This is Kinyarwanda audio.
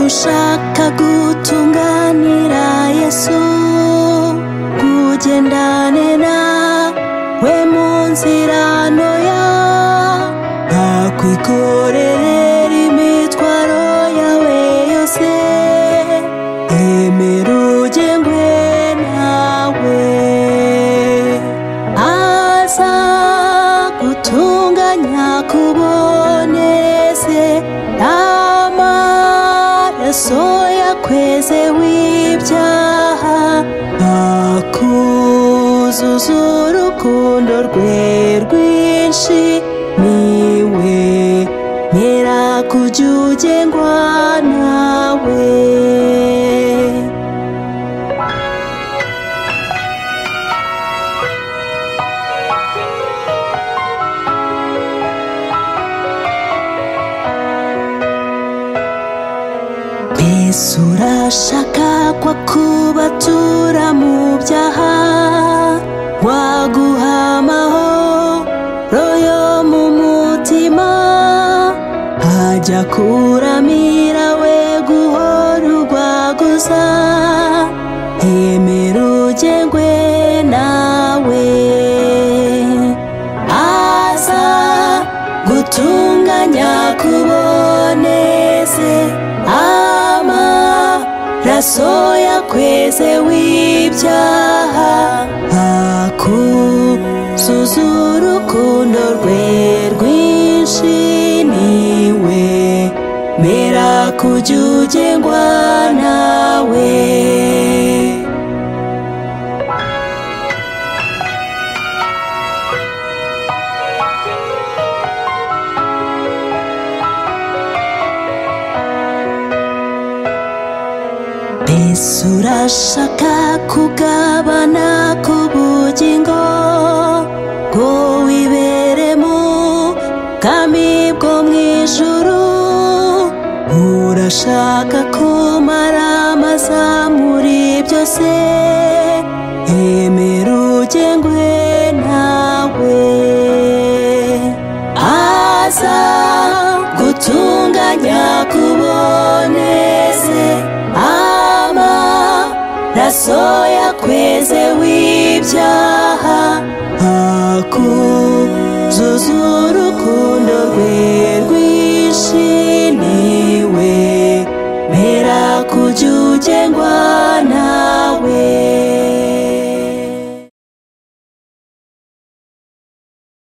ushaka gutunganira yesu kugendane nawe mu nzira ntoya ntakwikorerera imitwaro yawe yose emera ugengwe nawe aza gutunganya kuboneze amaraso yakweze w'ibyaha akuzuza urukundo rwe rwinshi niwe nyirakujya ugengwa nawe mbese urashaka kwa kubatura mu byaha waguha amahoro yo mu mutima ajya kuramira we guhora urwaguza yemera ugengwe nawe aza gutunganya kuboneze amaraso yakweze w'ibyaha akuzuza urukundo rwe rwinshi niwe mera kujya ugengwa nawe mbese urashaka kugabana ku bugingo ngo wibere mu bwami bwo mu ijuru urashaka kumara amazamuri byose emera ugengwe nawe aza gutunganya kuboneze amaraso yakweze w'ibyaha akuzuza urukundo rwe rwinshi niwe mera kujya ugengwa